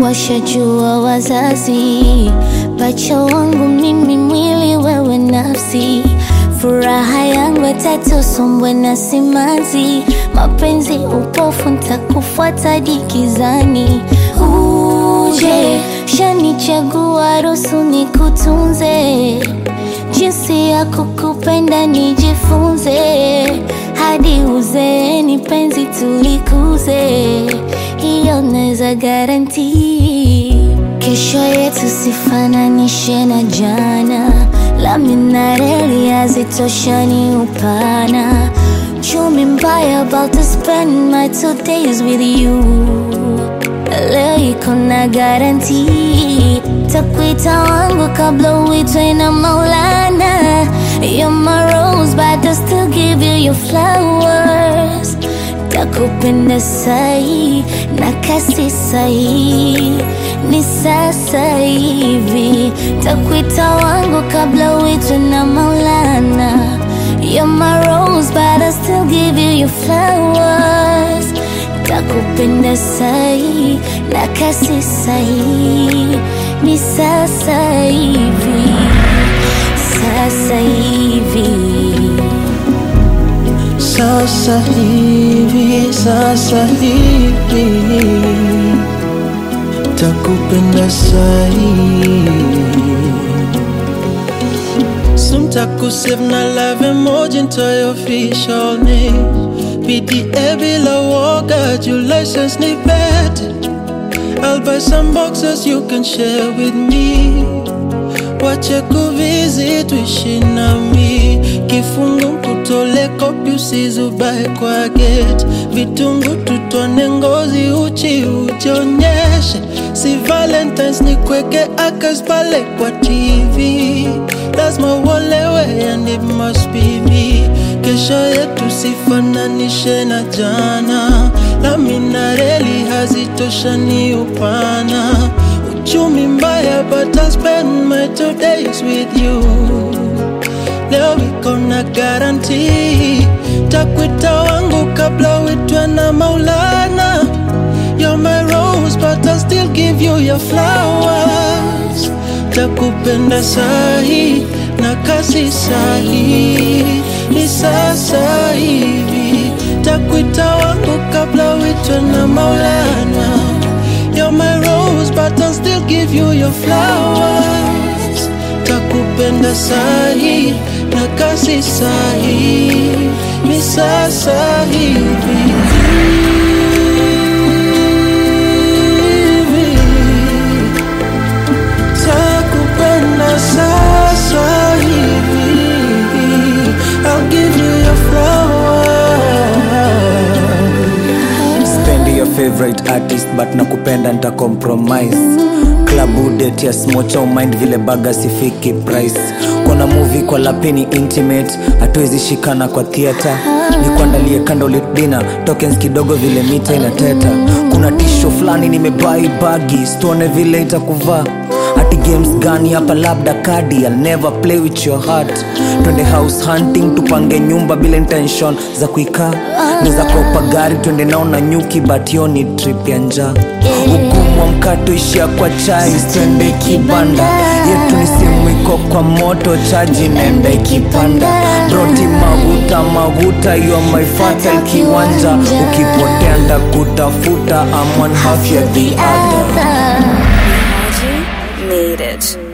washajua wazazi, pacha wangu mimi, mwili wewe nafsi, furaha yangu atatosombwe na simanzi, mapenzi upofu, ntakufuata dikizani. Uje shanichagua, ruhusu nikutunze, jinsi ya kukupenda nijifunze, hadi uzeeni penzi tulikuze, hiyo naweza garanti. Kesho yetu sifananishe na jana, lami na reli hazitoshani upana. Chumi mbaya about to spend my two days with you leo iko na garanti, takuita wangu kabla uitwe na Maulana. You're my rose, but I still give you your flowers. Takupenda sahi na kasi sahi, ni sasa hivi. Takuita wangu kabla uitwe na Maulana. You're my rose, but I still give you your flowers. Takupenda sahi na kasi sahi, ni sasa hivi, sasa hivi. Sasa hivi, sasa hivi takupenda sahi Soon takusave na love emoji into your official name PDA bila woga, your license ni bet I'll buy some boxes you can share with me Wache kuvisit tuishi nami Kifungu kutole kopi usizubae kwa gate Vitungu tutone ngozi uchi ujionyeshe Si valentines ni kweke akas pale kwa TV Lazima uolewe and it must be me Kesho yetu sifananishe na jana Lami na reli hazitoshani upana Uchumi mbaya but I'll spend my two days with you Leo iko na garanti Takwita wangu kabla uitwe na Maulana You're my rose but I'll still give you your flowers Takupenda sahi na kasi sahi Ni sasa hivi Takwita wangu kabla uitwe na Maulana You're my rose but I'll still give you your flowers Takupenda sahi na kasi sahi Ni sasa hivi Takupenda sasa hivi I'll give you your flowers spendi your favorite artist but nakupenda nita compromise klabu date ya smocha umind vile baga sifiki price kona movie kwa lapini intimate hatuwezi shikana kwa theatre nikuandalie candlelit dinner tokens kidogo vile mita inateta kuna tisho fulani nimebai bagi stone vile itakuvaa ati games gani hapa labda kadi I'll never play with your heart twende house hunting tupange nyumba bila intention za kuikaa niza kopa gari twende nao na nyuki but yo ni trip ya njaa ugumu wa mkato ishia kwa chai twende kibanda yetu ni simu iko kwa moto chaji nenda ikipanda broti maguta maguta yo my fatal kiwanja ukipotea ndakutafuta I'm one half ya the other other. Made it.